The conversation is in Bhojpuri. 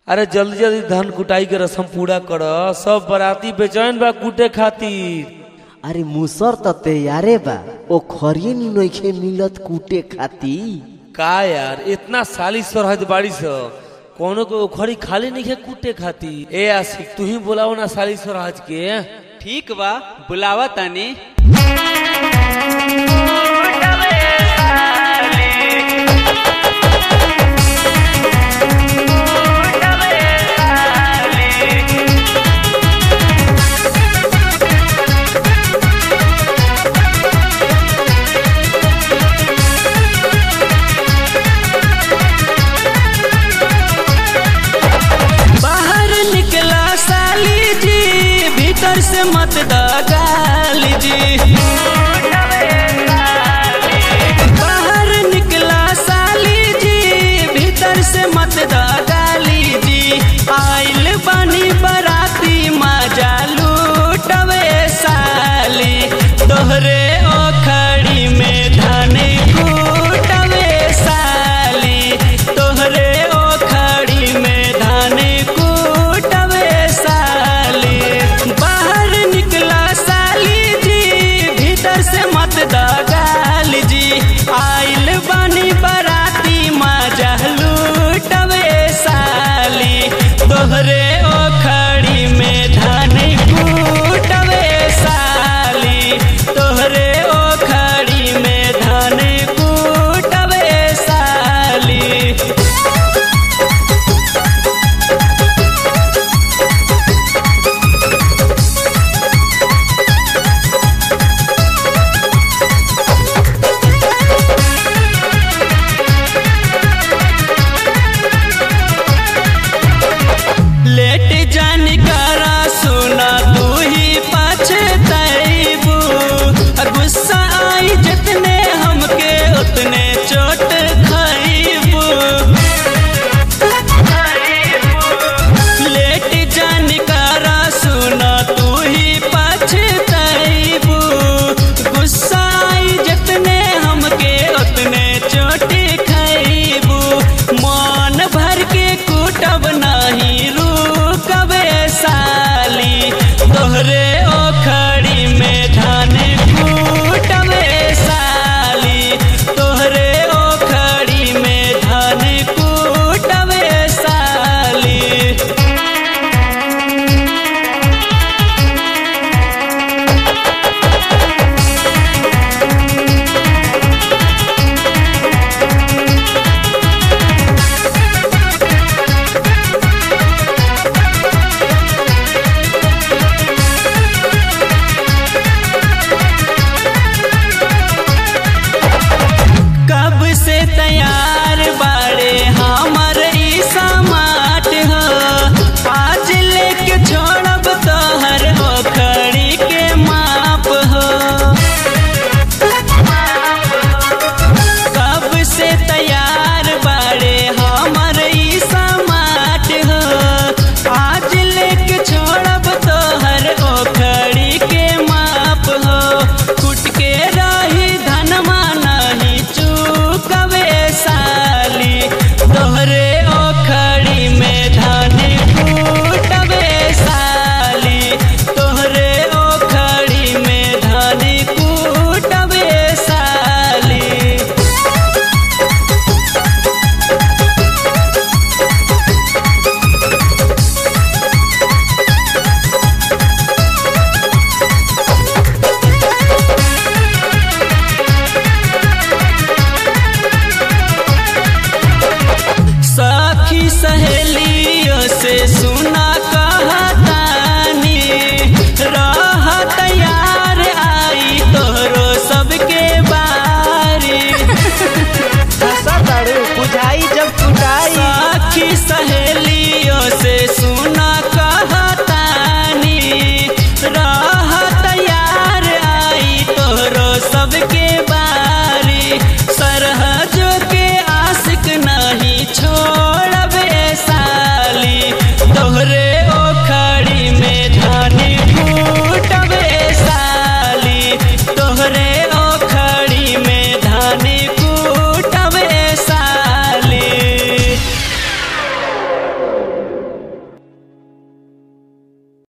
अरे जल्दी जल्दी धान कुटाई के रस्म पूरा कर सब बराती बेचैन बा कूटे खातिर अरे मुसर त तैयारे बा ओ खरिए नी नइखे मिलत कूटे खाती का यार इतना साली सरहद बाड़ी स कोनो को ओखरी खाली नहीं है कूटे खातिर ए आशिक तू ही बोलाओ ना साली सरहद के ठीक बा बुलावा तानी बाहर निकला साली जी भीतर से मत दगाली जी